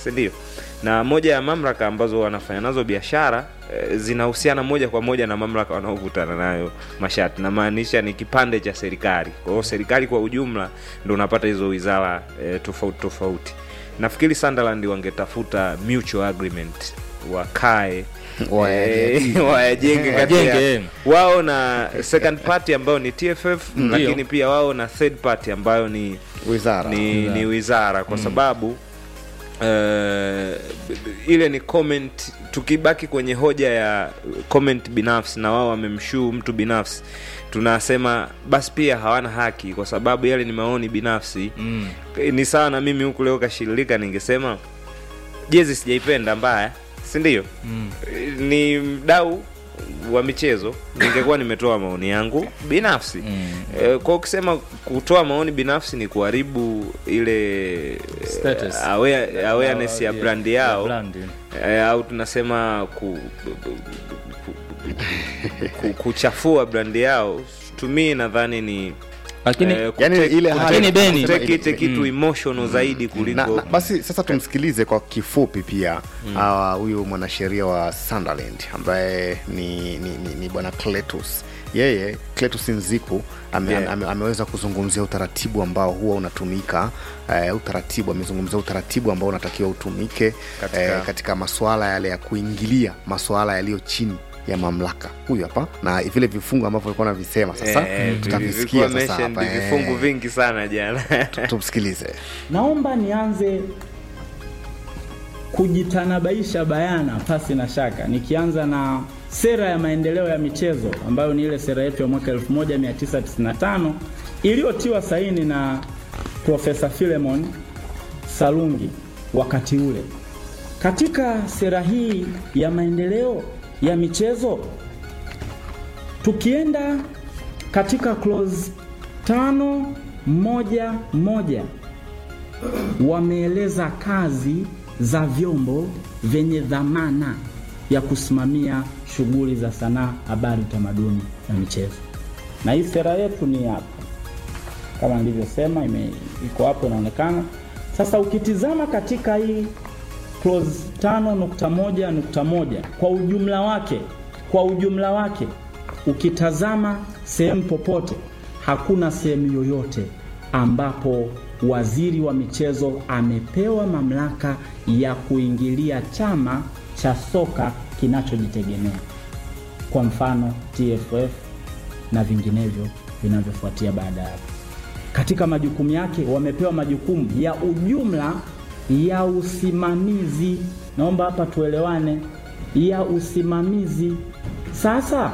si ndio? Na moja ya mamlaka ambazo wanafanya nazo biashara eh, zinahusiana moja kwa moja na mamlaka wanaokutana nayo mashati, namaanisha ni kipande cha serikali. Kwa hiyo serikali kwa ujumla ndo unapata hizo wizara eh, tofauti tofauti. Nafikiri Sunderland wangetafuta mutual agreement, wakae Wayajenge. eh, wayajenge kati ya Wajenge. wao na second party ambayo ni TFF Ndio. lakini pia wao na third party ambayo ni wizara ni, ni wizara kwa sababu eh, ile ni comment tukibaki kwenye hoja ya comment binafsi na wao wamemshuu mtu binafsi tunasema basi pia hawana haki kwa sababu yale ni maoni binafsi Mm. ni sawa na mimi huku leo kashirika ningesema jezi sijaipenda mbaya si ndio Mm. ni mdau wa michezo ningekuwa nimetoa maoni yangu binafsi Mm. Eh, kwa ukisema kutoa maoni binafsi ni kuharibu ile Status. eh, aware, awareness ya brand yao brand. eh, au tunasema ku, ku, ku, kuchafua brand yao tumi nadhani ni Lakini eh, yani kutake- ile kutake- Lakini Beni- kutake it Mm. kitu emotional zaidi kuliko na, na, basi sasa tumsikilize kwa kifupi pia ah, huyu mwanasheria wa Sunderland ambaye ni, ni, ni, ni bwana Cletus yeye Cletus Nziku ame, Yeah. ame, ameweza kuzungumzia utaratibu ambao huwa unatumika eh, utaratibu amezungumzia utaratibu ambao unatakiwa utumike Katika- eh, katika masuala yale ya kuingilia masuala yaliyo chini ya mamlaka huyu hapa na vile vifungu ambavyo alikuwa navisema sasa Eh, tutavisikia vilikuwa sasa mentioned hapa vifungu eh. vingi sana jana tumsikilize Naomba nianze kujitanabaisha bayana pasi na shaka, nikianza na sera ya maendeleo ya michezo ambayo ni ile sera yetu ya mwaka 1995 iliyotiwa saini na Profesa Philemon Salungi wakati ule. Katika sera hii ya maendeleo ya michezo tukienda katika clause tano moja moja wameeleza kazi za vyombo vyenye dhamana ya kusimamia shughuli za sanaa, habari, utamaduni na michezo. Na hii sera yetu ni hapa, kama nilivyosema, ime- iko hapo inaonekana. Sasa ukitizama katika hii clause tano nukta moja nukta moja kwa ujumla wake, kwa ujumla wake ukitazama sehemu popote, hakuna sehemu yoyote ambapo waziri wa michezo amepewa mamlaka ya kuingilia chama cha soka kinachojitegemea, kwa mfano TFF na vinginevyo vinavyofuatia baada ya hapo katika majukumu yake wamepewa majukumu ya ujumla ya usimamizi. Naomba hapa tuelewane, ya usimamizi. Sasa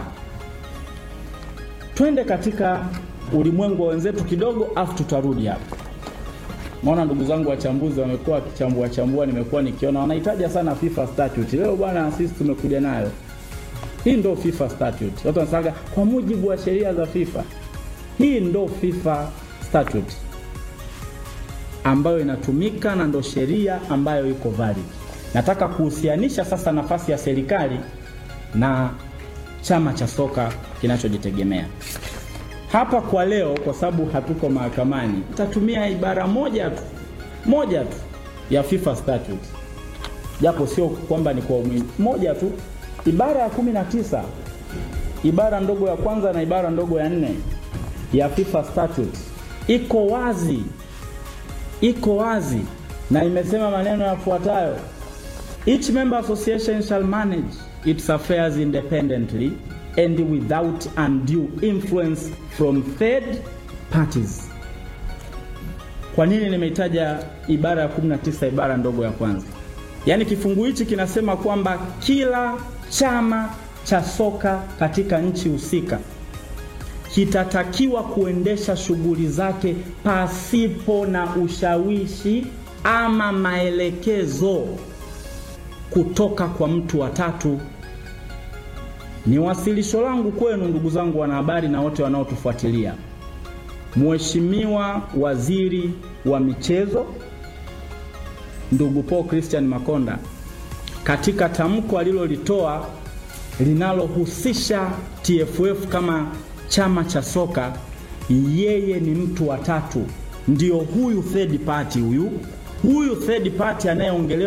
twende katika ulimwengu wa wenzetu kidogo, afu tutarudi hapa. Maona ndugu zangu wachambuzi wamekuwa wakichambua chambua, nimekuwa nikiona wanahitaja sana FIFA statute. Leo bwana, sisi tumekuja nayo hii, ndo FIFA statute. Watu wanasema kwa mujibu wa sheria za FIFA. Hii ndo FIFA statute ambayo inatumika na ndo sheria ambayo iko valid. Nataka kuhusianisha sasa nafasi ya serikali na chama cha soka kinachojitegemea hapa kwa leo, kwa sababu hatuko mahakamani, tatumia ibara moja tu moja tu ya FIFA statute, japo sio kwamba ni kwa umuhimu, moja tu, ibara ya kumi na tisa ibara ndogo ya kwanza na ibara ndogo ya nne ya FIFA statute iko wazi, iko wazi na imesema maneno yafuatayo: each member association shall manage its affairs independently and without undue influence from third parties. Kwa nini nimeitaja ibara ya 19 ibara ndogo ya kwanza? Yaani kifungu hichi kinasema kwamba kila chama cha soka katika nchi husika kitatakiwa kuendesha shughuli zake pasipo na ushawishi ama maelekezo kutoka kwa mtu wa tatu. Ni wasilisho langu kwenu ndugu zangu wanahabari na wote wanaotufuatilia. Mheshimiwa Waziri wa Michezo ndugu Paul Christian Makonda katika tamko alilolitoa linalohusisha TFF kama chama cha soka, yeye ni mtu wa tatu, ndio huyu third party, huyu huyu third party anayeongelewa